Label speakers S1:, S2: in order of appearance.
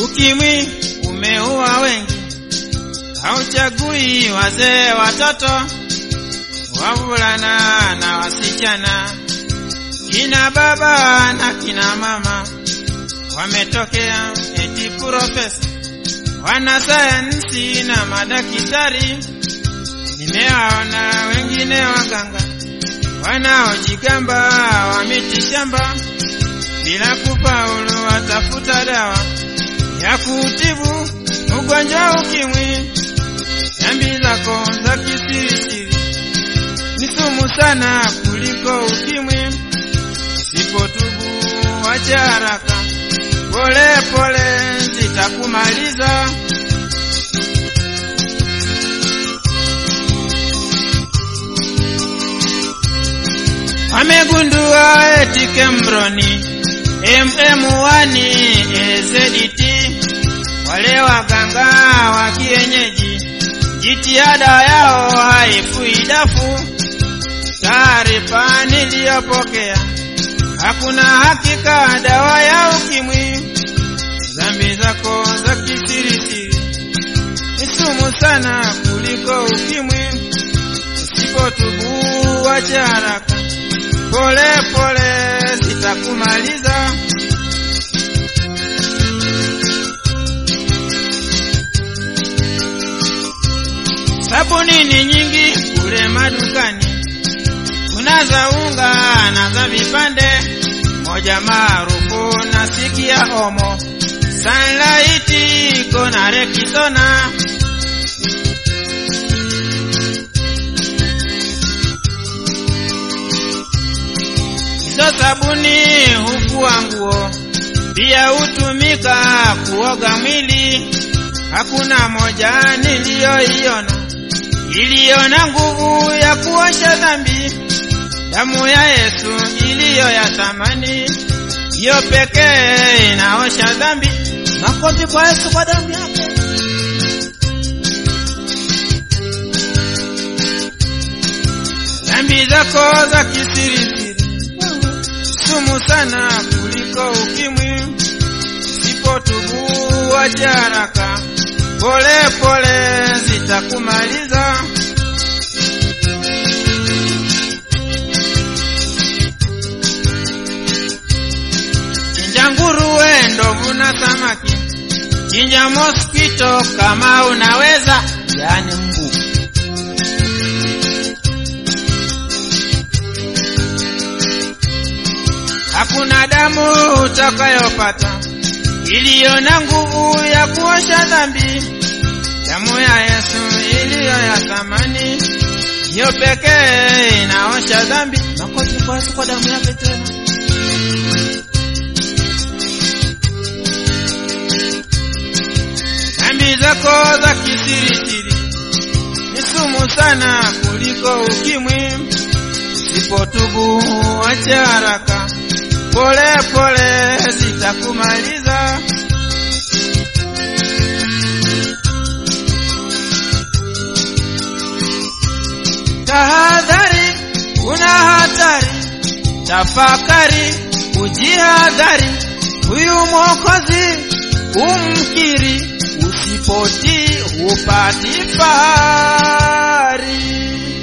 S1: Ukimwi umeua wengi, hauchagui wazee, watoto, wavulana na wasichana, kina baba na kina mama, wametokea eti profesa, wanasayansi na madaktari. Nimewaona wengine waganga wanaojigamba wa miti shamba, bila kufaulu watafuta dawa ya kutibu ugonjwa ukimwi. Dhambi zako za kisirisiri ni sumu sana kuliko ukimwi. Usipotubu wacha haraka, pole pole zitakumaliza. Wamegundua eti Kembroni MM1 AZT wale waganga wa kienyeji, jitihada yao haifui dafu. Taarifa niliyopokea, hakuna hakika dawa ya ukimwi. Dhambi zako za kisirisiri ni sumu sana kuliko ukimwi. Usipotubu wacha haraka, pole pole zitakumaliza. Sabuni ni nyingi kule madukani, kuna za unga na za vipande, moja maarufu nasikia Omo, Sunlight iko na Rexona. Hizo sabuni hufua nguo, pia hutumika kuoga mwili. Hakuna moja niliyoiona iliyo na nguvu ya kuosha dhambi. Damu ya Yesu iliyo ya thamani, hiyo pekee inaosha dhambi.
S2: Makofi kwa Yesu kwa damu yake.
S1: Dhambi zako za kisirisiri sumu sana kuliko ukimwi. Sipotubu wacha haraka, pole pole zitakumaliza. Chinja nguruwe, ndovu na samaki, chinja mosquito kama unaweza, yani mbu. Hakuna damu utakayopata iliyo na nguvu ya kuosha dhambi. Damu ya Yesu iliyo ya thamani, hiyo pekee inaosha dhambi.
S2: Makofi kwa Yesu kwa damu yake tena.
S1: Dhambi zako za kisirisiri ni sumu sana kuliko ukimwi. Usipotubu wacha haraka, pole pole zitakumaliza. Tahadhari, kuna hatari, tafakari, ujihadhari, huyu Mwokozi umkiri, usipotii hupati fahari.